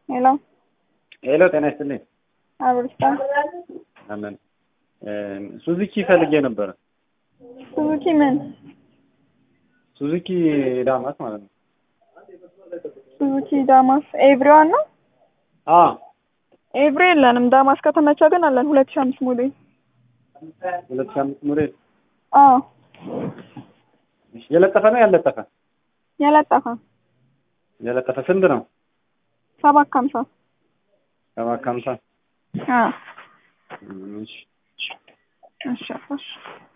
ሄሎ ሄሎ፣ ጤና ይስጥልኝ። አብርስታ አለን ሱዙኪ ፈልጌ ነበረ። ሱዙኪ ምን ሱዙኪ ዳማስ ማለት ነው። ሱዙኪ ዳማስ ኤቭሪዋን ነው። አ ኤቭሪ የለንም። ዳማስ ከተመቸ ግን አለን። ሁለት ሺህ አምስት ሞዴል ሁለት ሺህ አምስት ሞዴል አዎ የለጠፈ ነው ያለጠፈ? የለጠፈ የለጠፈ ስንት ነው? ሰባት ከሀምሳ ሰባት ከሀምሳ አዎ እሺ እሺ እሺ